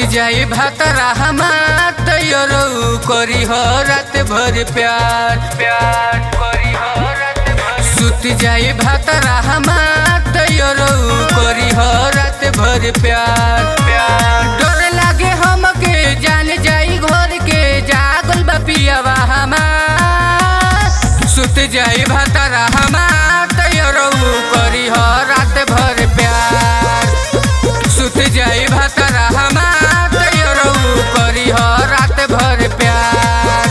जाई भातरा हमार तैयारो करी हो रात भर प्यार प्यार करी हो रात भर सुत जाई भातरा हमार तैयारो करी हो रात भर प्यार प्यार डर लागे हमके जान जाई घर के जागल बा पियावा हमार सुत जाई भातरा हमार तैयारो करी हो रात भर प्यार सुत जाई भातरा हमार तैयारो करी हो रात भर प्यार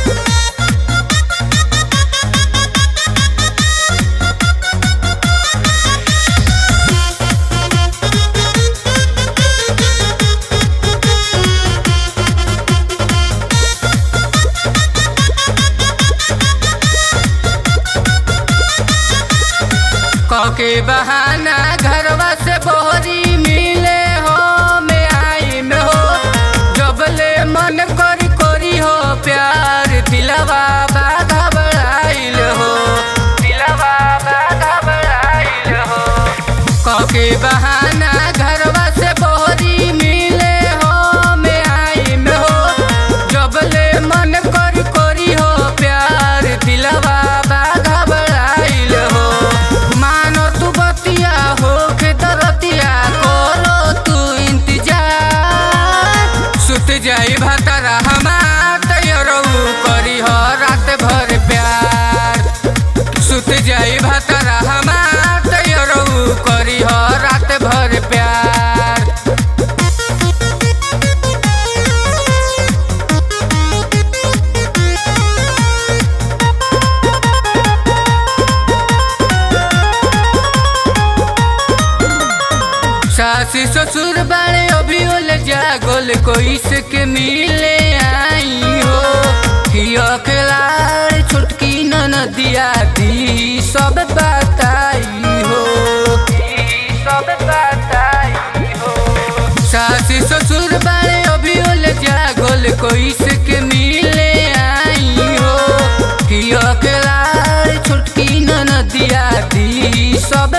कके बहाना घरवा से बोहरी मिले हो में आई में हो जबले मन करी करी हो प्यार दिलवा बाधा बढ़ाइल हो दिलवा बाधा बढ़ाइल हो कके बहाना घरवा से बोहरी मिले हो में आई में हो जबले मन करी करी हो प्यार दिलवा बाधा बढ़ाइल हो मानो तू बतिया हो के दरतिया करो तू इंतजार सुत जाई भातरा हमार तैयारो करी हो रात भर प्यार सुत जाई भातरा हमार तैयारो करी हो रात भर प्यार सास ससुर बाड़े अभी ओल जागल कोई से के मिले आई हो हिया के लाड़ छोटकी नदिया दी सब बताई हो सब बताई हो सास ससुर बाड़े अभी ओल जागल कोई से के मिले आई हो हिया के लाड़ छोटकी नदिया दी सब